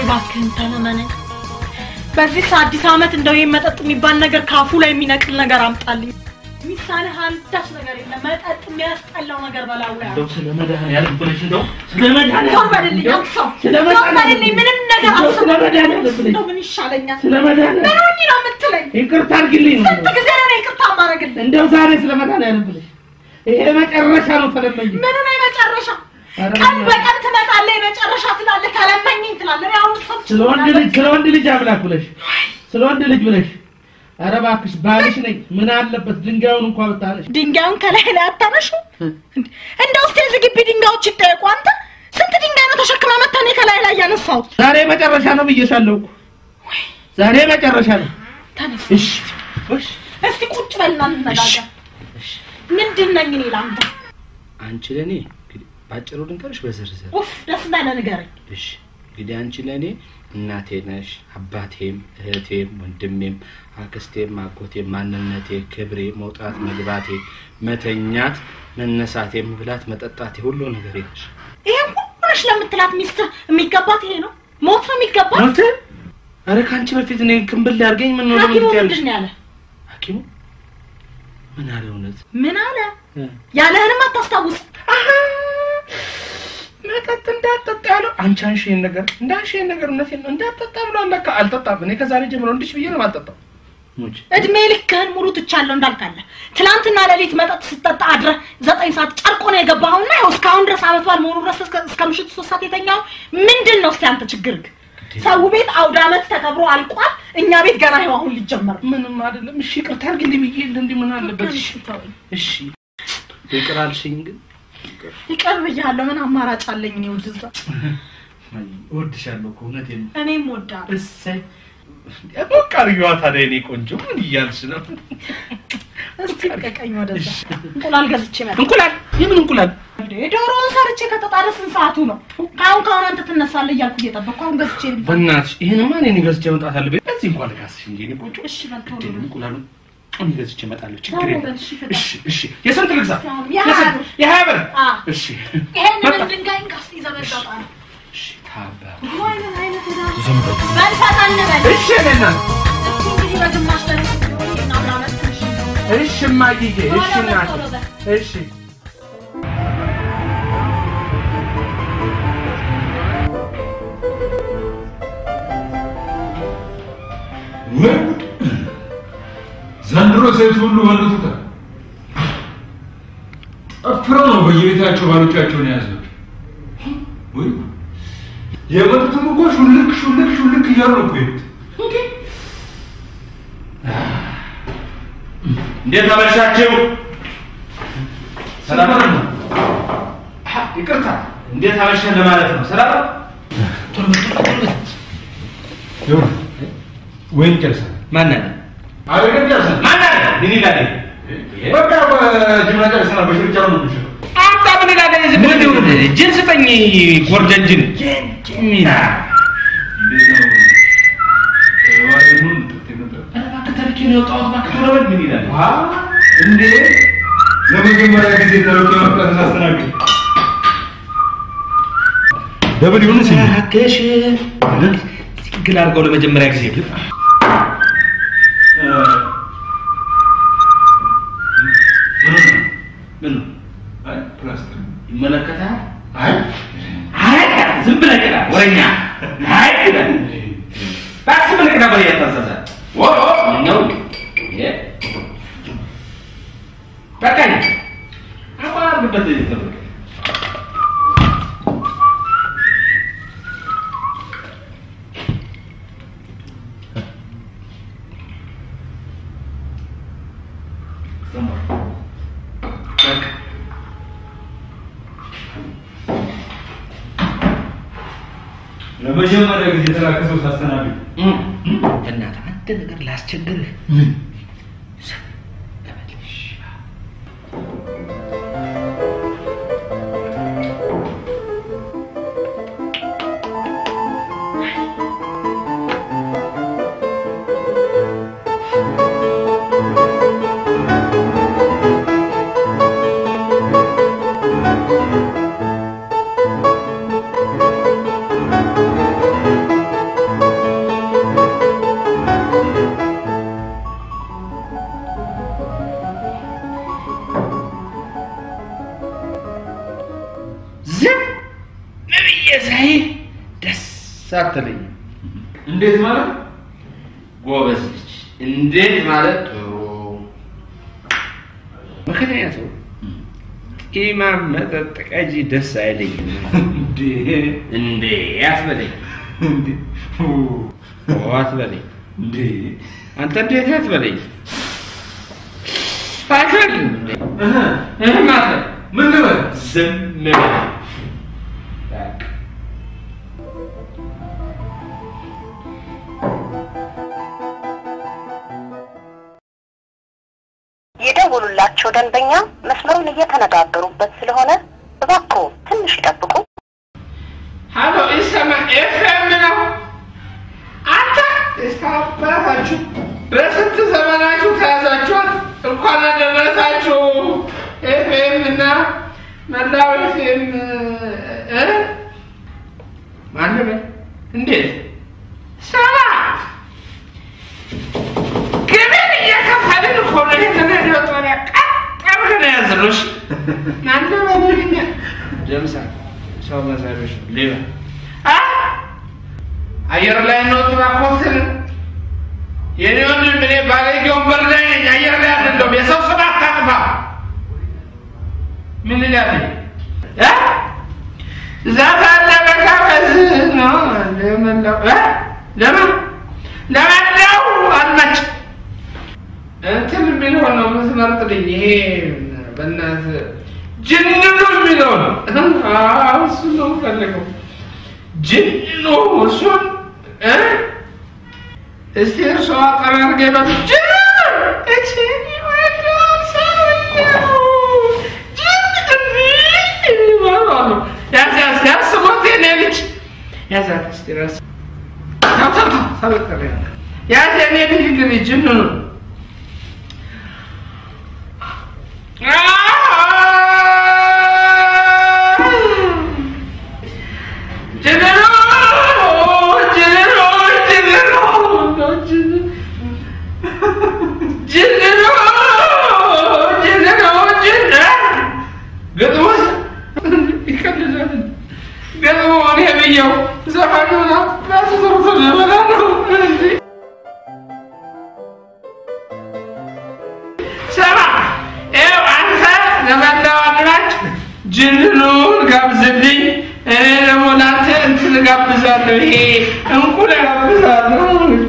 እባክህን ተለመነኝ። በዚህ አዲስ ዓመት እንደው ይሄን መጠጥ የሚባል ነገር ካፉ ላይ የሚነቅል ነገር አምጣልኝ። ሚሳንህ አንዳች ነገር የለም። መጠጥ የሚያስጠላው ነገር በላው ላይ እንደው ስለ መድኃኒዓለም ብለሽ እንደው ስለ መድኃኒዓለም ዞር በልልኝ፣ አልሰው ስለ ዞር በልልኝ። ምንም ነገር እንደው ስለ አልሰማም። መድኃኒዓለም ብለሽ እንደው ምን ይሻለኛል? ስለ መድኃኒዓለም ምን ሆኜ ነው የምትለኝ? ይቅርታ አድርጊልኝ ነው ስንት ጊዜ ነው ይቅርታ የማደርግልህ? እንደው ዛሬ ስለ መድኃኒዓለም ብለሽ ይሄ መጨረሻ ነው ተለመኝ ምን ነው የመጨረሻ? ኧረ ቀን ምን- በቀን ትመጣለህ፣ የመጨረሻ ትላለህ፣ ተለመኝኝ ትላለህ። እኔ አሁን ሰው ስለ ወንድ ልጅ ስለ ወንድ ልጅ አምላክ ብለሽ ስለ ወንድ ልጅ ብለሽ ኧረ እባክሽ ባልሽ ነኝ ምን አለበት ድንጋዩን እንኳን ብታነሽ ድንጋዩን ከላይ ላይ አታነሹ። እንደው እስኪ የዚህ ግቢ ድንጋዮች ይጠየቁ። አንተ ስንት ድንጋይ ነው ተሸክመ መተህ እኔ ከላይ ላይ ያነሳሁት? ዛሬ መጨረሻ ነው ብዬሻለሁ እኮ ዛሬ መጨረሻ ነው ተነስ እሺ እሺ እስቲ ቁጭ በልና እንነጋገር። ምንድን ነኝ እኔ ለአንተ? አንቺ ለእኔ እንግዲህ ባጭሩ ልንገርሽ በዝርዝር ኡፍ ደስ እንዳለ ንገረኝ። እሺ እንግዲህ አንቺ ለእኔ እናቴ ነሽ፣ አባቴም፣ እህቴም፣ ወንድሜም፣ አክስቴም፣ አጎቴም፣ ማንነቴ፣ ክብሬ፣ መውጣት መግባቴ፣ መተኛት፣ መነሳቴ፣ መብላት፣ መጠጣቴ ሁሉ ነገር ነሽ። ይሄን ሁሉ ነሽ ለምትላት ሚስትህ የሚገባት ይሄ ነው? ሞት ነው የሚገባት? ሞት አረ ከአንቺ በፊት እኔ ክምብል ያርገኝ ምን ነው ሐኪሙ ለምን ያለሽ? ምንድን ነው ያለ? ሐኪሙ ምን አለ እውነት ምን አለ? ያለህንም አታስታውስ። መጠጥ እንዳጠጣ ያለው አንቺ አንሺ ይሄን ነገር እንዳንሺ ይሄን ነገር እውነቴን ነው እንዳጠጣ ብሎ አለካ አልጠጣም። እኔ ከዛሬ ጀምሮ እንዲሽ ብዬ ነው የማልጠጣው። ሙች እድሜ ልክህን ሙሉ ትቻለሁ እንዳልካለ ትናንትና ሌሊት መጠጥ ስጠጣ አድረህ ዘጠኝ ሰዓት ጨርቆ ነው የገባኸውና ይኸው እስካሁን ድረስ አመት በዓል መሆኑ ድረስ እስከ እስከ ምሽቱ ሶስት ሰዓት የተኛው ምንድን ነው? እስቲ አንተ ችግር ግን ሰው ቤት አውደ አመት ተከብሮ አልቋል። እኛ ቤት ገና ይኸው አሁን ሊጀመር ነው። ምንም አይደለም። እሺ ይቅርታ አድርግልኝ ብዬ የለ እንዲህ ምን አለበት? እሺ ተወኝ። እሺ ይቅር አልሽኝ ግን ይቅር ብያለሁ። ምን አማራጭ አለኝ? እኔ ውድዛ እወድሻለሁ እኮ እውነቴን ነው። እኔም ወዳለሁ። እሰይ ሞቅ አድርጊዋ ታዲያ የእኔ ቆንጆ ምን እያልሽ ነው? እስቲ ልቀቀኝ ወደዛ። እንቁላል ገዝቼ መጣሁ። እንቁላል የምን እንቁላል? እንዴ ዶሮውን ሰርቼ ከተጣደ ስንት ሰዓቱ ነው? ከአሁን ከአሁን አንተ ትነሳለህ እያልኩ እየጠበቅኩ አሁን ገዝቼ ልምጣ። በእናትሽ ይሄንማ እኔ ገዝቼ መምጣት አለብኝ። በዚህ እንኳን ልካስሽ እንጂ የእኔ ቆንጆ እሺ በልቶ እንዴ ነው እንቁላሉ እኔ ገዝቼ እመጣለሁ። ችግር አዎ፣ የለም። በል፣ እሺ፣ ፍታ። እሺ እሺ የስንት ልግዛ? የሀያ የስንት? ብር። የሀያ ብር? አ እሺ ይሄንን መጣ። ድንጋይ እንካስ ይዘህ በልተውጣ ነው። እሺ ታባ አይነት አይነት ወዳ በል ፈጠን በል። እሺ እኔ እናት እስኪ እንግዲህ በግማሽ ደረጃ ሲሆን ይሄን አውደ ዓመት ትንሽ እሺ እማዬ እሺ ቶሎ በል፣ እናቴ ቶሎ በል። እሺ ወይ ጉድ! ዘንድሮ ሴት ሁሉ ወንዱታል። ጠፍረው ነው በየቤታቸው ባሎቻቸውን የያዙት። ወይ ጉድ! የመጡትም እኮ ሹልክ ሹልክ ሹልክ እያሉ ነው እኮ የሄዱት። እንዴት አመሻችሁ? ሰላም ነው? አሀ፣ ይቅርታ እንዴት አመሸን ለማለት ነው። ሰላም ነው? ይኸውልህ፣ ወይን ጨርሰናል። ማን አለ? አቤት ጨርሰናል። ማን አለ? ምን ይላል? በቃ በጅምላ ጨርሰናል። በሽርጫው ነው የምንሸጠው። አንተ ምን ይላል? ዝም ብለህ ይሁን። ጅን ስጠኝ፣ ጎርደን ጅን። ሚና እንዴት ነው? ተባይሁን ተከታተል እባክህ ተርኬ ነው የወጣሁት። እባክህ ቶሎ በል። ምን ይላል? እንዴ ለመጀመሪያ ጊዜ ተለውጦ መጣ እናስተናግድ ደብል ይሁን ሲል እባክሽ ግል አድርገው ለመጀመሪያ ጊዜ ምን ነው አይ ፕላስቲክ ይመለከታል? አይ አይ ዝም ብለህ ቅዳ፣ ወሬኛ። አይ ቅዳ፣ እባክህ ዝም ብለህ ቅዳ። ወሬ ያታዘዘ ኦ ኦ ነው ይሄ በቃ አቋርጥበት ተብሎ ለመጀመሪያ ጊዜ የተላከሰው ሳስተናግድ በእናትህ አንድ ነገር ላስቸግርህ። ተመልሽ። እ ሳይ ደስ አትለኝ። እንዴት ማለት ጎበዝ ልጅ እንዴት ማለት ጥሩ። ምክንያቱም ኢማም መጠጥ ቀጂ ደስ አይለኝም። እንዴ እንዴ አትበለኝ፣ እንዴ ኦ ኦ አትበለኝ፣ እንዴ አንተ እንዴት አትበለኝ። አትበልም እንዴ እህ እህ ማለት ምን ልበል ዝም በል። በቃ የደወሉላቸው ደንበኛ መስመሩን እየተነጋገሩበት ስለሆነ እባክዎ ትንሽ ይጠብቁ። ሀሎ ይሰማ ኤፍኤም ነው። አንተ እስካባታችሁ በስንት ዘመናችሁ ተያዛችኋል። እንኳን አደረሳችሁ። ኤፍኤም እና መላው ኤፍኤም እ ማንም እንዴት ሰማ ግብር እየከፈልን እኮ ነው ይህንን ሬዲዮ ጣቢያ ቀጥ አድርገን የያዝነው። እሺ እናንተ በደልኛ ደምሳ ሰው መሳሪያዎች ሌባ አ አየር ላይ ነው ትራኮትን የኔ ወንድም እኔ ባለጌ ወንበር ላይ ነኝ። አየር ላይ አይደለሁም። የሰው ስም አታጥፋ። ምን ይላል እ ዘፈን ለመጋበዝ ነው ለመላው እ ለምን ለመላው አድማጭ እንትን የሚለው ነው የምትመርጥልኝ። ይሄ በእናትህ ጅንኑ የሚለው ነው። አዎ እሱን ነው የምፈልገው። ጅንኑ እሱን እ እስቲ እርሷ አጠራርገ ነው ጅንኑ እቺን ይወዳል ሰውየው ጅንኑ ይባላሉ። ያዝ ያዝ ያዝ ስሞት የኔ ልጅ ያዛት እስቲ ራስ ያው ተው ተው ተበቀለ ያዝ የኔ ልጅ ግን ጅንኑ ሰማ ይኸው አንተ ለመላው አድማጭ ጅንኑን ጋብዝልኝ፣ እኔ ደግሞ ለአንተ እንትን ጋብዛለሁ። ይሄ እንቁል ጋብዛለሁ።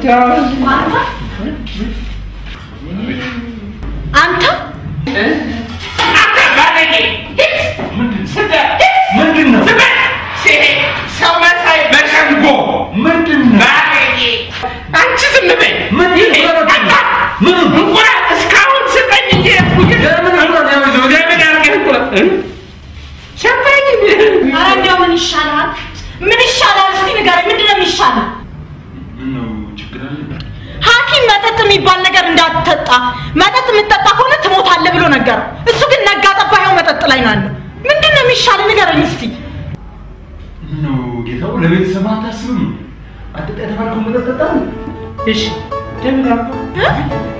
አንተ አንተ ባለጌ ምንድን ነው ሰው መሳይ በሸንጎ ምንድን ነው ባለጌ አንቺ ዝም በይ። ምን ይሄ አንተ ምን እንቁላል እስካሁን ስጠኝ እንጂ ለምን ለምን አድርገህ እንቁላል እ? ሰጠኝ ኧረ እንዲያው ምን ይሻላል? ምን ይሻላል? እስቲ ንገረኝ፣ ምንድን ነው የሚሻለው? ምነው ችግር አለ ሐኪም መጠጥ የሚባል ነገር እንዳትጠጣ፣ መጠጥ የምትጠጣ ከሆነ ትሞታለህ ብሎ ነገረው። እሱ ግን ነጋ ጠባ ይኸው መጠጥ ላይ ነው ያለው። ምንድን ነው የሚሻል? ንገረኝ እስቲ። ምነው ጌታው ለቤተሰብ አታስብም አትጠጣ የተባልከው መጠጥ ጠጣ እሺ ደምን እ?